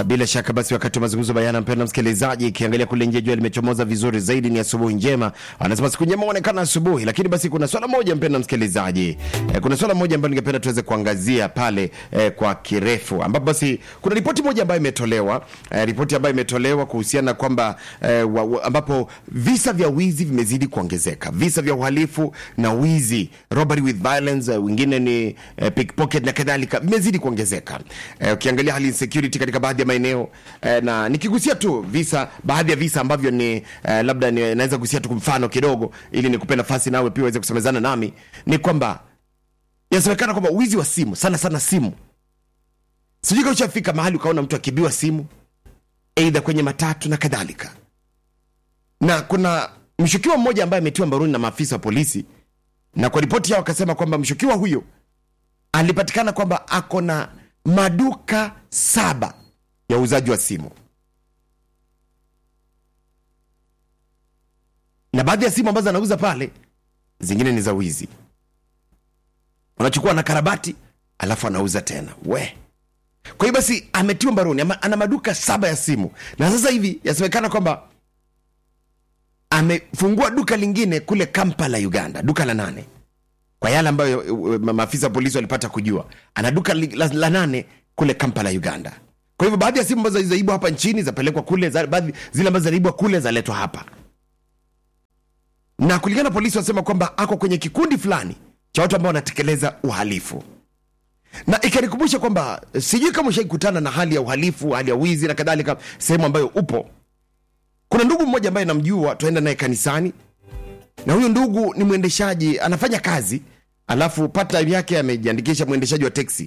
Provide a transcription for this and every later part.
Bila shaka basi, wakati wa mazungumzo bayana, mpendwa msikilizaji, ikiangalia kule nje jua limechomoza vizuri zaidi, ni asubuhi njema. Anasema siku njema huonekana asubuhi, lakini basi kuna swala moja mpendwa msikilizaji, eh, kuna swala moja ambalo ningependa tuweze kuangazia pale eh, kwa kirefu, ambapo basi kuna ripoti moja ambayo imetolewa eh, ripoti ambayo imetolewa kuhusiana na kwamba eh, wa, wa, ambapo visa vya wizi vimezidi kuongezeka, visa vya uhalifu na wizi, robbery with violence, eh, wengine ni eh, pickpocket na kadhalika, vimezidi kuongezeka. Eh, ukiangalia hali insecurity katika baadhi ya maeneo eh, na nikigusia tu visa baadhi ya visa ambavyo ni eh, labda ni, naweza kugusia tu mfano kidogo ili nikupe nafasi nawe pia uweze kusemezana nami ni kwamba inasemekana kwamba wizi wa simu sana sana simu sijui kama ushafika mahali ukaona mtu akibiwa simu eidha kwenye matatu na kadhalika na kuna mshukiwa mmoja ambaye ametiwa mbaroni na maafisa wa polisi na kwa ripoti yao wakasema kwamba mshukiwa huyo alipatikana kwamba ako na maduka saba ya uuzaji wa simu na baadhi ya simu ambazo anauza pale zingine ni za wizi unachukua na karabati alafu anauza tena we kwa hiyo basi ametiwa mbaroni ama, ana maduka saba ya simu na sasa hivi yasemekana kwamba amefungua duka lingine kule kampala uganda duka la nane kwa yale ambayo uh, uh, maafisa wa polisi walipata kujua ana duka li- la, la nane kule kampala uganda kwa hivyo baadhi ya simu ambazo zaibwa hapa nchini zapelekwa kule za, baadhi zile ambazo zinaibwa kule zaletwa hapa na kulingana na polisi wanasema kwamba ako kwenye kikundi fulani cha watu ambao wanatekeleza uhalifu na ikanikumbusha kwamba sijui kama ushaikutana na hali ya uhalifu hali ya wizi na kadhalika sehemu ambayo upo kuna ndugu mmoja ambaye namjua tuaenda naye kanisani na huyu ndugu ni mwendeshaji anafanya kazi alafu part-time yake amejiandikisha mwendeshaji wa teksi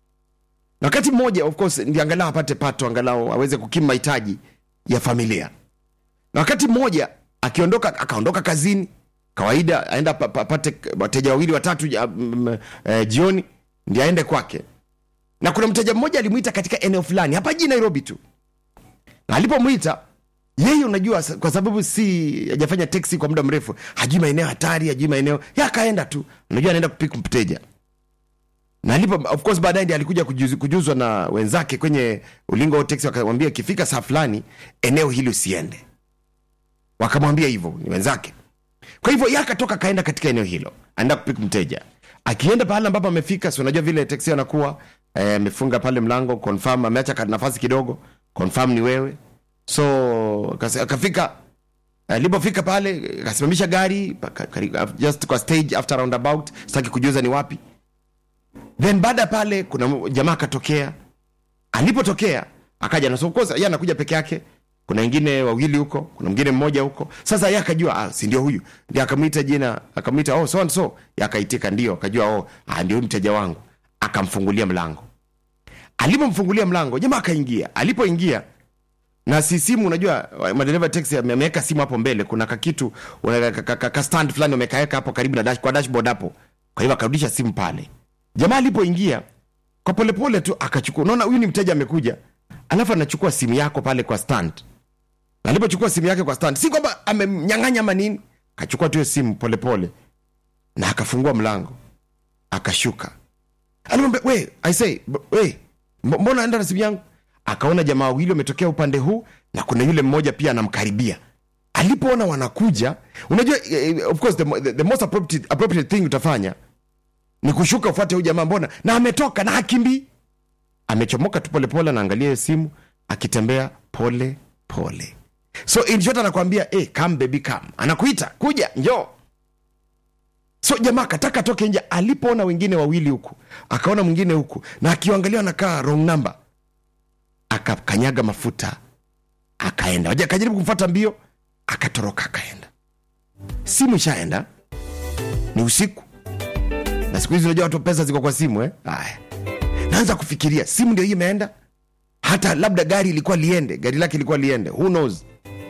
na wakati mmoja of course ndi angalau apate pato angalau aweze kukimu mahitaji ya familia na wakati mmoja akiondoka akaondoka kazini kawaida aenda pa- pa- apate wateja wawili watatu ja- mm, eh, jioni ndi aende kwake na kuna mteja mmoja alimwita katika eneo fulani hapa jii nairobi tu na alipomwita yeye unajua sa- kwa sababu si hajafanya teksi kwa muda mrefu hajui maeneo hatari hajui maeneo ya akaenda tu unajua anaenda kupiku mteja na alipo of course baadaye ndi alikuja kujuz, kujuzwa na wenzake kwenye ulingo wa teksi wakamwambia ikifika saa fulani eneo hili usiende wakamwambia hivyo ni wenzake kwa hivyo ye akatoka akaenda katika eneo hilo aenda kupiku mteja akienda pale ambapo amefika si unajua vile teksi anakuwa eh, amefunga pale mlango confirm ameacha ka- nafasi kidogo confirm ni wewe so akase- akafika alipofika pale akasimamisha gari paka- kari- just kwa stage after roundabout sitaki kujuza ni wapi then baada ya pale kuna m- jamaa akatokea alipotokea akaja na so of course yeye anakuja peke yake kuna wengine wawili huko kuna mwingine mmoja huko sasa yeye akajua ah, si ndio huyu ndio akamwita jina akamwita oh so and so Yeye akaitika ndio akajua oh ah, ndio huyu mteja wangu akamfungulia mlango alipomfungulia mlango jamaa akaingia alipoingia na si simu unajua madereva taxi ame- ameweka simu hapo mbele kuna kakitu una- ka- ka- ka- ka stand fulani wamekaweka hapo karibu na dash, kwa dashboard hapo kwa hivyo akarudisha simu pale jamaa alipoingia kwa polepole tu akachukua unaona huyu ni mteja amekuja alafu anachukua simu yako pale kwa stand Na alipochukua simu yake kwa stand si kwamba amemnyang'anya ama nini akachukua tu hiyo simu polepole na akafungua mlango akashuka alimwambia we i say b- we mb- mbona enda na simu yangu akaona jamaa wawili wametokea upande huu na kuna yule mmoja pia anamkaribia alipoona wanakuja unajua eh, of course the, mo- the, the most appropriate, appropriate thing utafanya ni kushuka ufuate huyu jamaa mbona na ametoka na hakimbii amechomoka tu polepole anaangalia hiyo simu akitembea pole pole so in short anakwambia hey, come baby come anakuita kuja njoo so jamaa akataka atoke nje alipoona wengine wawili huku akaona mwingine huku na akiangalia anakaa wrong number akakanyaga mafuta akaenda waja akajaribu kumfuata mbio akatoroka akaenda simu ishaenda ni usiku na siku hizi unajua watu pesa ziko kwa simu eh? Aya. naanza kufikiria simu ndio hii imeenda hata labda gari ilikuwa liende gari lake ilikuwa liende who knows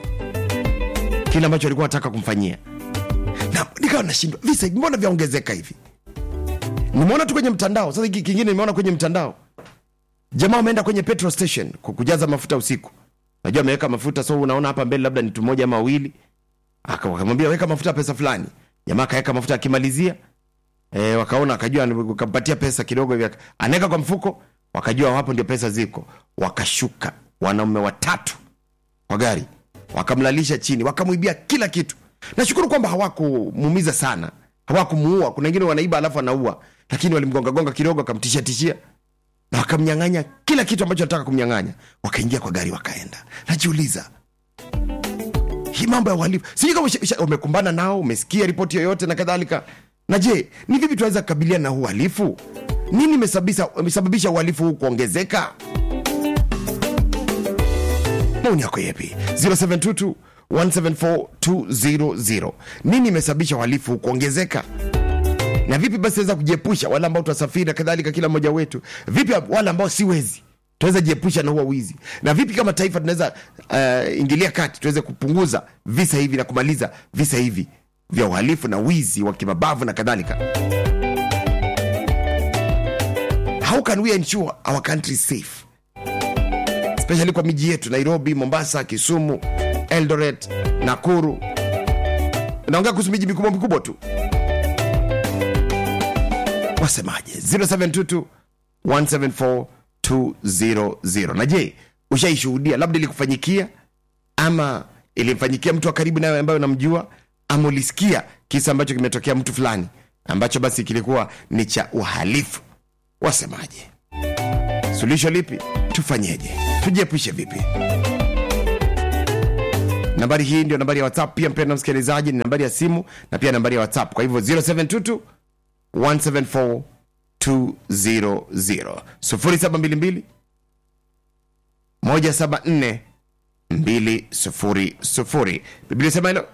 kile ambacho alikuwa anataka kumfanyia na nikawa nashindwa visa mbona vyaongezeka hivi nimeona tu kwenye mtandao sasa hiki kingine nimeona kwenye mtandao jamaa ameenda kwenye petrol station ku- kujaza mafuta usiku najua ameweka mafuta so unaona hapa mbele labda ni tu moja ama wawili Aka- wakamwambia weka mafuta pesa fulani jamaa akaweka mafuta akimalizia e, wakaona akajua wakampatia pesa kidogo hivi aka- anaweka kwa mfuko wakajua hapo ndio pesa ziko wakashuka wanaume watatu kwa gari wakamlalisha chini wakamwibia kila kitu nashukuru kwamba hawakumuumiza sana hawakumuua kuna wengine wanaiba alafu anaua lakini walimgongagonga kidogo wakamtishia tishia na wakamnyang'anya kila kitu ambacho anataka kumnyang'anya wakaingia kwa gari wakaenda najiuliza hii mambo ya uhalifu sijui kama usha- usha- umekumbana nao umesikia ripoti yoyote na kadhalika na je ni vipi tunaweza kukabiliana na huu uhalifu nini imesababisha imesababisha uhalifu huu kuongezeka maoni yako yepi 0722 174200 nini imesababisha uhalifu huu kuongezeka na vipi basi tunaweza kujiepusha wale ambao tunasafiri na kadhalika kila mmoja wetu vipi wale ambao si wezi tunaweza jiepusha na huo wizi na vipi kama taifa tunaweza uh, ingilia kati tuweze kupunguza visa hivi na kumaliza visa hivi vya uhalifu na wizi wa kimabavu na kadhalika how can we ensure our country is safe especially kwa miji yetu nairobi mombasa kisumu eldoret nakuru naongea kuhusu miji mikubwa mikubwa tu wasemaje 0722 174 200 na je ushaishuhudia labda ilikufanyikia ama ilimfanyikia mtu wa karibu nawe ambayo unamjua ama ulisikia kisa ambacho kimetokea mtu fulani ambacho basi kilikuwa ni cha uhalifu wasemaje suluhisho lipi tufanyeje tujiepushe vipi nambari hii ndio nambari ya whatsapp pia mpenda msikilizaji ni nambari ya simu na pia nambari ya whatsapp kwa hivyo 0722 174 200 0722 174 200 biblia sema hilo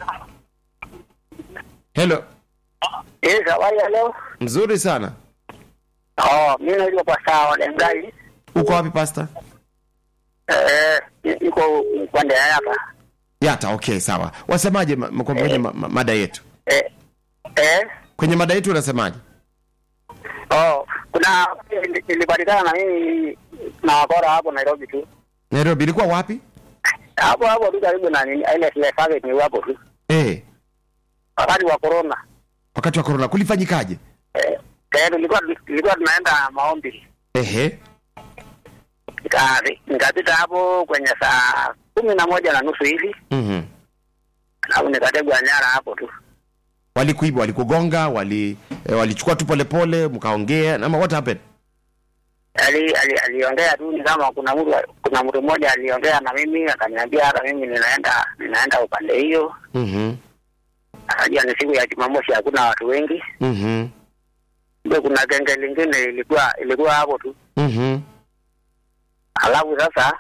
helo Yes, habari ya leo? mzuri sana Oh, mimi naitwa Pasta Walengai. uko wapi pasta Eh, niko upande ya hapa. yata okay sawa wasemaje ma- ma- kwa kwenye ma, ma, mada yetu Eh, eh, kwenye mada yetu unasemaje oh, kuna nilipatikana na mimi na wakora hapo Nairobi tu. nairobi ilikuwa wapi Hapo hapo tu karibu na nini ile ile service ni hapo tu. eh Wakati wa corona. wakati wa korona kulifanyikaje Eh, eh tulikuwa tulikuwa tunaenda maombi. ehe Nika- Nikapita hapo kwenye saa kumi na moja na nusu hivi mm-hmm. alafu nikategwa nyara hapo tu. walikuiba walikugonga wali eh, walichukua tu polepole mkaongea ama what happened ali ali- aliongea tu ni kama kuna mtu kuna mtu mmoja aliongea na mimi akaniambia hata mimi ninaenda ninaenda upande hiyo mm-hmm. akajua ni siku ya jumamosi hakuna watu wengi Mm-hmm. ndio kuna genge lingine ilikuwa ilikuwa hapo tu Mm-hmm. alafu sasa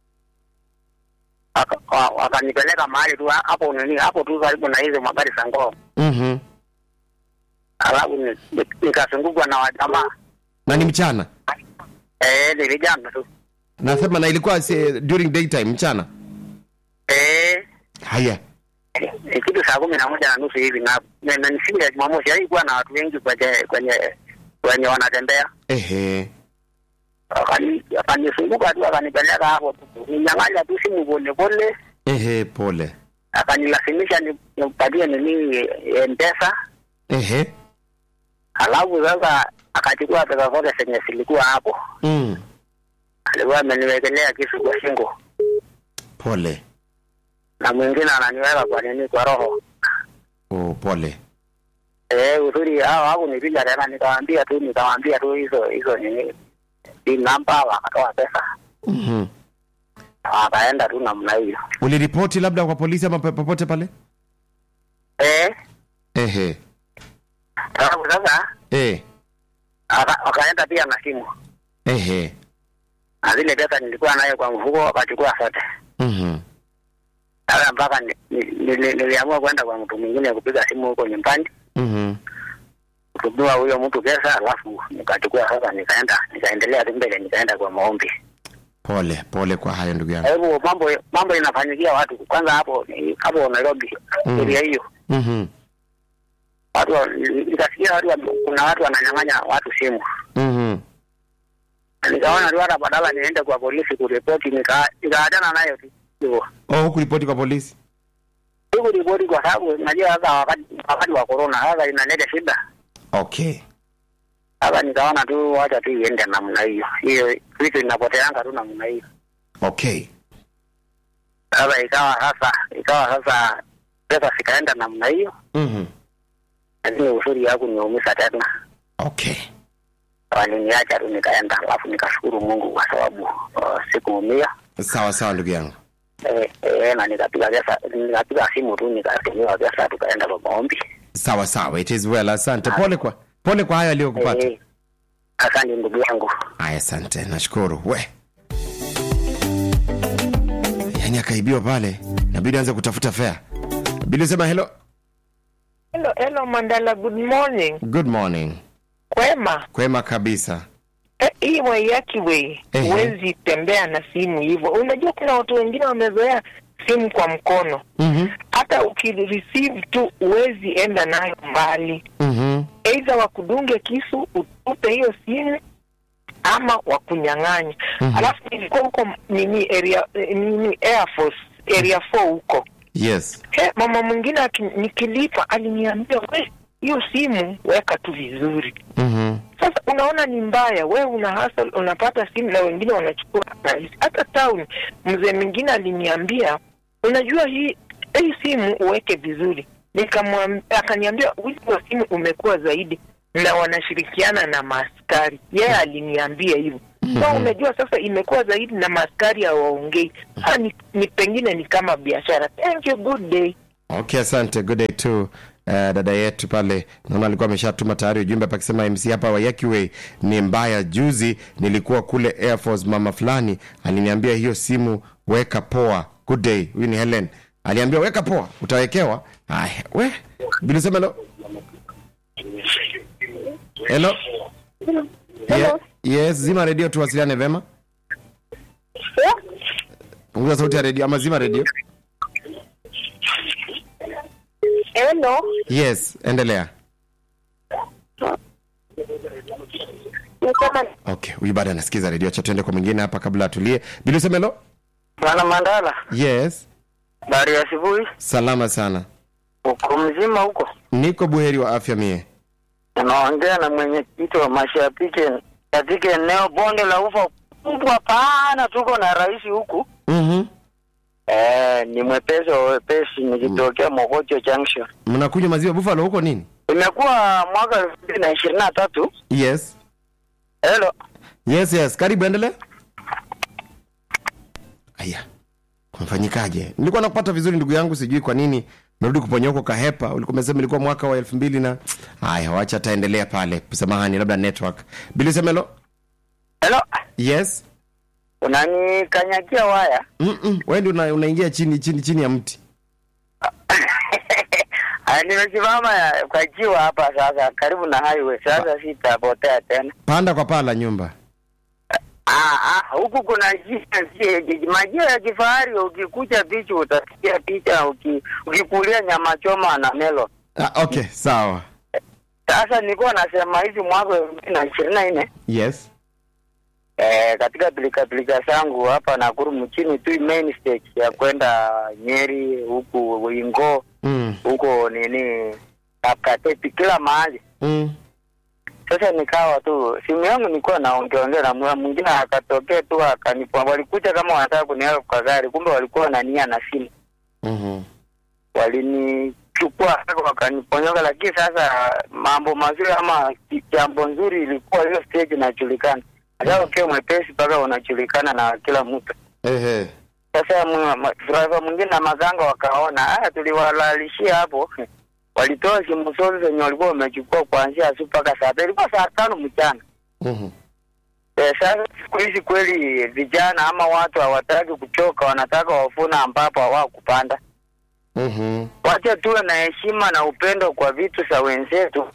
aka- wa- wakanipeleka mahali tu hapo nini hapo tu karibu na hizo magari za ngoo Mm-hmm. alafu ni- ni- nikazungukwa na wajamaa na ni mchana eh ni vijana tu nasema na ilikuwa si, during daytime mchana eh haya ni kitu saa kumi na moja na nusu hivi na na- na ni siku ya Jumamosi, haikuwa na watu wengi kwenye kwenye kwenye wanatembea. ehe Wakani- Akanizunguka tu akanipeleka hapo tu, ninyang'anya tu simu pole pole, ehe pole akanilazimisha ni- nimpatie nini eh, mpesa, ehe alafu sasa akachukua pesa zote zenye zilikuwa hapo, mm. alikuwa ameniwekelea kisu kwa shingo pole na mwingine ananiweka kwa nini kwa roho. oh, pole Eh, uzuri hao hapo nipiga tena, nikawaambia tu nikawaambia tu hizo hizo nini hii namba, wakatoa pesa mm-hmm. wakaenda tu namna hiyo. uliripoti labda kwa polisi ama pe- popote pale Eh, ehe alafu sasa eh. waka- wakaenda pia na simu ehe na zile pesa nilikuwa nayo kwa mfuko, wakachukua zote. mm-hmm. Sasa mpaka ni- ni- nili- niliamua kwenda kwa mtu mwingine kupiga simu huko nyumbani Mm-hmm. kutumiwa huyo mtu pesa, alafu nikachukua sasa, nikaenda nikaendelea tu mbele, nikaenda kwa maombi. pole pole kwa hayo ndugu Kwa yangu hivyo mambo mambo inafanyikia watu kwanza hapo ni- hapo Nairobi Mm. area hiyo mm-hmm. watu wa- nikasikia watu wa- kuna watu wananyang'anya watu simu Mm-hmm. nikaona tu hata badala niende kwa polisi kuripoti nika- nikaachana nayo tu hivyo oh, hukuripoti kwa polisi sikuripoti kwa sababu najua sasa wakati wakati wa corona sasa inaleta shida okay sasa nikaona tu wacha tu iende namna hiyo hiyo vitu inapoteanga tu namna hiyo okay Sasa ikawa sasa ikawa sasa pesa zikaenda namna hiyo, mm-hmm. lakini usuri yangu niumiza tena, okay waliniacha tu nikaenda, alafu nikashukuru Mungu kwa sababu uh, sikuumia sawa sawa ndugu yangu eh, eh, na nikapiga pesa, nikapiga simu tu nikatumiwa pesa, tukaenda kwa maombi sawa sawa it is well asante pole kwa pole kwa hayo aliyokupata eh, asante ndugu yangu. Aya, asante, nashukuru. We yaani akaibiwa pale, nabidi anze kutafuta fea. Bili sema hello, Hello, hello Mandala, good morning. good morning. Kwema. Kwema kabisa. Eh, hii Waiyaki way Ehe. huwezi tembea na simu hivyo. Unajua kuna watu wengine wamezoea simu kwa mkono, Mhm, hata ukireceive tu huwezi enda nayo mbali, mhm, aidha wakudunge kisu utupe hiyo simu ama wakunyang'anya. Mhm. Alafu nilikuwa huko nini area eh, nini Air Force area 4 huko yes. He, mama mwingine aki- nikilipa aliniambia we hiyo simu weka tu vizuri. Mhm, Sasa unaona ni mbaya, we una hustle, unapata simu na wengine wanachukua rahisi. Hata town, mzee mwingine aliniambia, unajua hii hii simu uweke vizuri. Nikamwambia, akaniambia wizi wa simu umekuwa zaidi na wanashirikiana na maaskari. Yeye aliniambia hivyo. So unajua sasa imekuwa zaidi na maaskari hawaongei. Ah, ni, ni pengine ni kama biashara. Thank you, good day. Okay, asante. Good day to uh, dada yetu pale, naona alikuwa ameshatuma tayari ujumbe hapa akisema MC hapa Waiyaki Way ni mbaya. Juzi nilikuwa kule Air Force, mama fulani aliniambia hiyo simu weka poa. Good day. Huyu ni Helen aliambia weka poa, utawekewa. Haya, we Bili sema hello. Hello. Yeah, yes, zima redio tuwasiliane vema. Punguza sauti ya redio ama zima redio. Hello. Yes, endelea. Nisema Okay, huyu bado anasikiza redio. Acha tuende kwa mwingine hapa kabla atulie. Bili Semelo? Bwana Mandala, Yes, habari ya asubuhi. salama sana. Uko mzima huko? Niko buheri wa afya mie. Unaongea na mwenyekiti wa mashabiki katika eneo bonde la ufa kubwa pana, tuko na rais huku Mhm. eh, ni mwepesi wa wepesi, nikitokea Mogocho Junction. Mnakunywa maziwa buffalo huko nini? Imekuwa mwaka elfu mbili na ishirini na tatu. Yes. Hello, Yes, yes. Karibu endelea. Aya. Kumfanyikaje? Nilikuwa nakupata vizuri ndugu yangu, sijui kwa nini narudi kuponya huko kahepa. Ulikuwa umesema ilikuwa mwaka wa elfu mbili na haya, wacha ataendelea pale. Samahani, labda network. Bili Semelo? hello, Yes. unanikanyagia waya Mm-mm. Wewe ndio una, unaingia chini chini chini ya mti. Ah, nimesimama ya- kwa jiwa hapa sasa, karibu na highway. Sasa sitapotea tena. Panda kwa paa la nyumba. Ah, ah, huku kuna njia njia- majia ya kifahari. Ukikuja bichi utasikia picha, uki, ukikulia nyama choma na melo. Ah, okay, sawa. Sasa nilikuwa nasema hivi mwaka elfu mbili na ishirini na nne Yes. eh, katika pilika pilika zangu hapa Nakuru mchini tu main stage ya kwenda Nyeri huku Wingo Mm. huko nini Kapkatepi kila mahali. Mm. Sasa nikawa tu simu yangu nilikuwa naongeongea na mwa- mwingine akatokea tu akanipa, walikuja kama wanataka kuniweka kwa gari, kumbe walikuwa na nia na simu, Mhm. walinichukua haraka wakaniponyoka. Lakini sasa mambo mazuri ama jambo nzuri ilikuwa hiyo stage inajulikana, hata ukiwa mwepesi mpaka unajulikana na kila mtu. Ehe. Sasa mwa- ma- driver mwingine na maganga wakaona, haya, tuliwalalishia hapo walitoa simu zote zenye walikuwa wamechukua kuanzia asubuhi mpaka saa tatu, ilikuwa saa tano mchana. Mhm. Eh, sasa siku hizi kweli vijana ama watu hawataki kuchoka, wanataka wafuna ambapo hawakupanda. Mhm. Wacha tuwe na heshima na upendo kwa vitu za wenzetu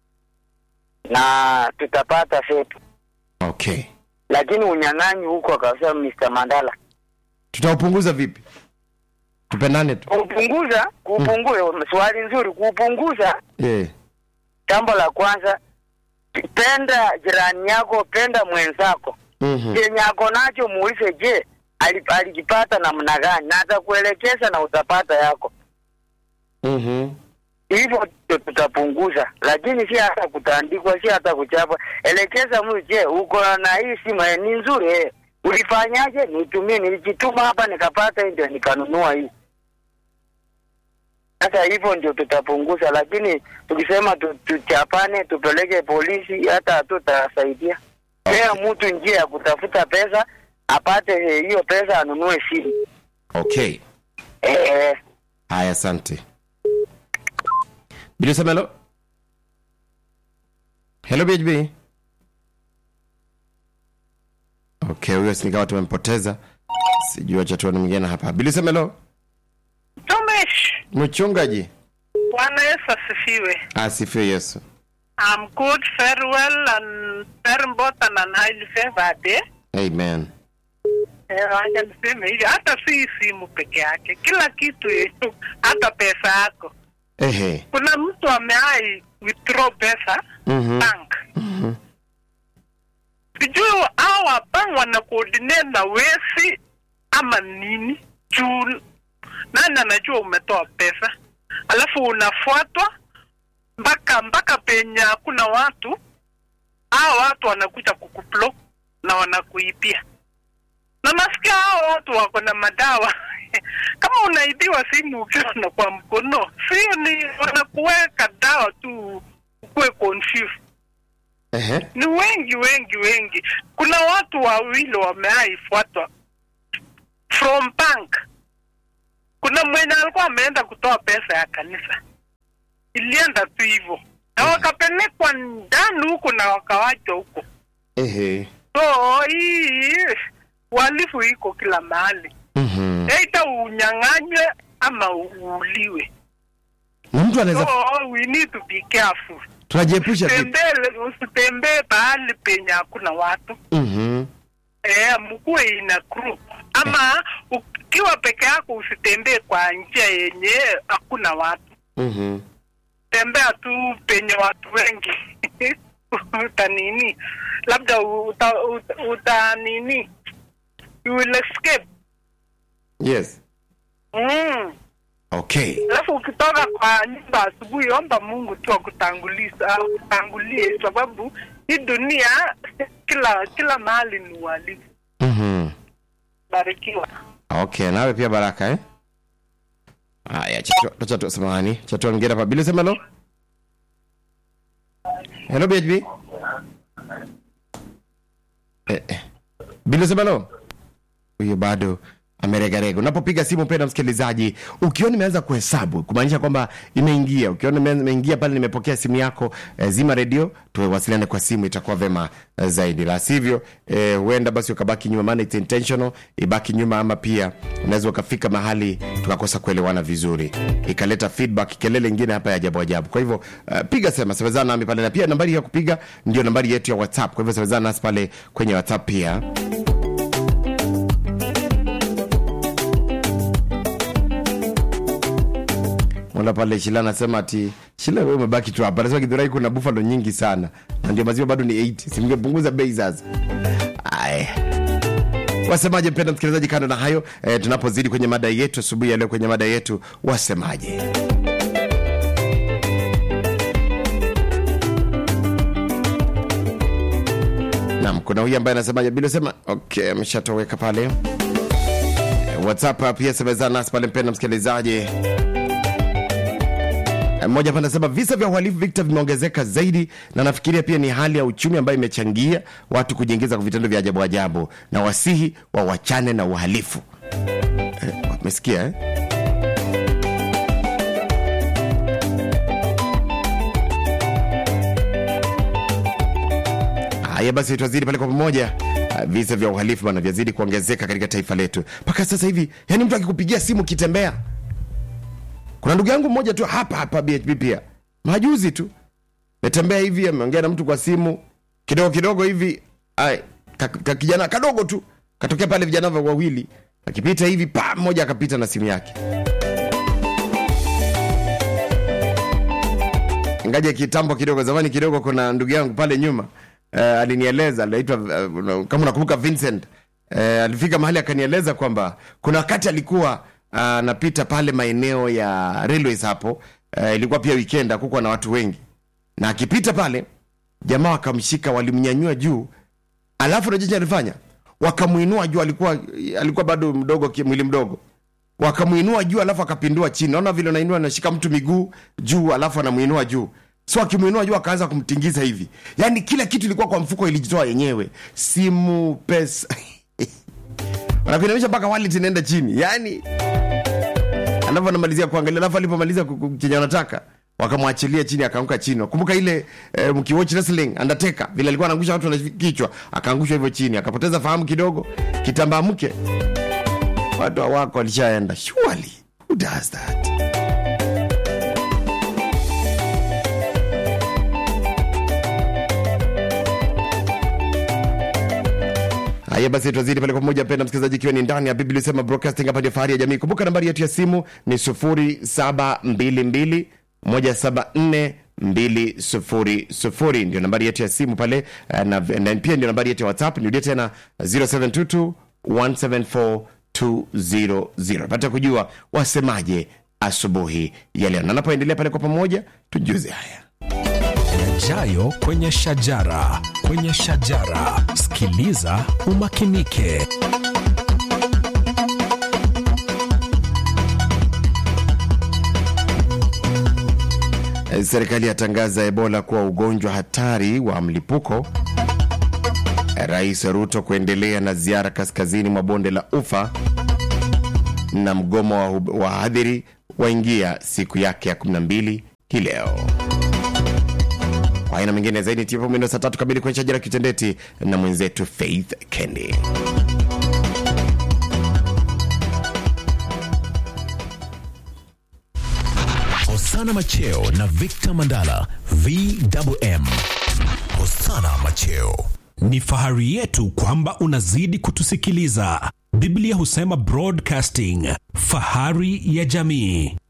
na tutapata setu, Okay. lakini unyang'anyi huko, akasema Mr. Mandala, Tutaupunguza vipi? Tupendane tu. kuupunguza kuupunguza, swali nzuri, kuupunguza. Eh. Jambo la kwanza, penda jirani yako, penda mwenzako Mhm. chenye ako nacho muulize, je, ali- alikipata namna gani, na atakuelekeza na utapata yako. Mhm. Hivyo ndio tutapunguza, lakini si hata kutandikwa, si hata kuchapwa. Elekeza mtu, je, uko na hii simu eh, ni nzuri eh, ulifanyaje? Nitumie, nilijituma hapa nikapata, ndio nikanunua hii. Sasa hivyo ndio tutapunguza, lakini tukisema tu- tuchapane, tupeleke polisi, hata hatutasaidia. Pea mtu njia ya kutafuta pesa, apate eh, hiyo pesa, anunue simu. okay Eh, haya asante bilisema helo helo bhb okay huyo sinikawa tumempoteza sijui wacha tuone mwingine hapa bilisema helo Tumish, mchungaji Bwana Yesu asifiwe. asifiwe yesu I'm good, very well, and very important and highly favored. Eh, amen Eh, wacha niseme hivi, hata si simu peke yake, kila kitu, eh, hata pesa yako. ehe Kuna mtu ameai withdraw pesa Mhm. bank, sijui hawa bank wana coordinate na wesi ama nini juu nani anajua umetoa pesa alafu unafuatwa mpaka mpaka penye hakuna watu hao watu wanakuja kukuplo na wanakuibia na nasikia hao watu wako na madawa kama unaibiwa simu ukiwa na kwa mkono sio ni wanakuweka dawa tu ukuwe confused ehe ni wengi wengi wengi kuna watu wawili wameaifuatwa from bank kuna mwenye alikuwa ameenda kutoa pesa ya kanisa ilienda tu hivyo na wakapelekwa ndani huko na wakawachwa huko ehe so hii uhalifu iko kila mahali Mhm. eita unyang'anywe ama uuliwe na mtu anaweza so we need to be careful tunajiepusha vipi Usitembee- usitembee pahali penye hakuna watu Mhm. eh, mkuwe ina group ama ukiwa peke yako usitembee kwa njia yenye hakuna watu Mhm. tembea tu penye watu wengi uta nini labda uta, uta, uta nini you will escape yes mm. okay alafu ukitoka kwa nyumba asubuhi omba mungu tu akutanguliza akutangulie sababu hii dunia kila kila mahali ni uhalifu Mhm. barikiwa okay nawe pia baraka eh haya chatua chatua samahani chatua mwingine hapa bili sema hello hello bhb eh, eh. bili sema hello huyo bado ameregarega unapopiga simu penda msikilizaji ukiona imeanza kuhesabu kumaanisha kwamba imeingia ukiona ime- imeingia pale nimepokea simu yako eh, zima redio tuwasiliane kwa simu itakuwa vema eh, zaidi la sivyo eh, huenda basi ukabaki nyuma maana it's intentional ibaki nyuma ama pia unaweza ukafika mahali tukakosa kuelewana vizuri ikaleta feedback kelele ingine hapa ya ajabu ajabu kwa hivyo uh, piga sema semezana nami pale na pia nambari ya kupiga ndio nambari yetu ya whatsapp kwa hivyo semezana nasi pale kwenye whatsapp pia Mwana pale Shila anasema ati Shila wewe umebaki tu hapa. Anasema Githurai kuna buffalo nyingi sana. Na ndio maziwa bado ni 80. Simngepunguza bei sasa. Aya. Wasemaje mpenda msikilizaji, kando na hayo eh, tunapozidi kwenye mada yetu asubuhi ya leo, kwenye mada yetu wasemaje? Naam, kuna huyu ambaye anasemaje bila sema okay, ameshatoweka pale. Eh, WhatsApp pia semezana nasi pale, mpenda msikilizaji. mmoja hapa anasema visa vya uhalifu Victor vimeongezeka zaidi, na nafikiria pia ni hali ya uchumi ambayo imechangia watu kujiingiza kwa vitendo vya ajabu ajabu, na wasihi wa wachane na uhalifu. Eh, Umesikia eh? Haya basi, twazidi pale kwa pamoja. Ah, Visa vya uhalifu bana vyazidi kuongezeka katika taifa letu mpaka sasa hivi, yani mtu akikupigia simu kitembea kuna ndugu yangu mmoja tu hapa hapa BHP pia majuzi tu metembea hivi ameongea na mtu kwa simu kidogo kidogo hivi ai, ka, ka kijana kadogo tu katokea pale vijana wa- wawili akipita hivi pa mmoja akapita na simu yake ngaje kitambo kidogo zamani kidogo kuna ndugu yangu pale nyuma uh, alinieleza anaitwa uh, kama unakumbuka Vincent uh, alifika mahali akanieleza kwamba kuna wakati alikuwa anapita uh, pale maeneo ya railways hapo uh, ilikuwa pia weekend hakukuwa na watu wengi na akipita pale jamaa wakamshika walimnyanyua juu alafu najiji alifanya wakamwinua juu alikuwa alikuwa bado mdogo ki- mwili mdogo wakamwinua juu alafu akapindua chini naona vile nainua anashika mtu miguu juu alafu anamwinua juu so akimwinua juu akaanza kumtingiza hivi yaani kila kitu ilikuwa kwa mfuko ilijitoa yenyewe simu pesa wanakuinamisha mpaka wallet inaenda chini yaani alafu anamalizia kuangalia alafu alipomaliza ku- ku- chenye anataka wakamwachilia chini akaanguka chini kumbuka ile eh, mkiwatch wrestling undertaker vile alikuwa anaangusha watu na kichwa akaangushwa hivyo chini akapoteza fahamu kidogo kitambaa mke watu wako walishaenda surely who does that haya basi twazidi pale kwa pamoja mpenda msikilizaji ikiwa ni ndani ya biblia sema broadcasting hapa ndio fahari ya jamii kumbuka nambari yetu ya simu ni 0722 174 200 ndio nambari yetu ya simu pale eh, na, na pia ndio nambari yetu ya whatsapp nirudie tena 0722 174 200 pata kujua wasemaje asubuhi ya leo na napoendelea pale kwa pamoja tujuze haya yajayo kwenye shajara kwenye shajara sikiliza umakinike Serikali yatangaza Ebola kuwa ugonjwa hatari wa mlipuko. Rais Ruto kuendelea na ziara kaskazini mwa bonde la Ufa, na mgomo wa hub- wahadhiri waingia siku yake ya 12 hii leo. Kwa aina mengine zaidi tipo mwendo saa tatu kamili kwenye shajara kitendeti na mwenzetu Faith Kendi. hosana macheo na victor mandala vwm hosana macheo ni fahari yetu kwamba unazidi kutusikiliza biblia husema broadcasting fahari ya jamii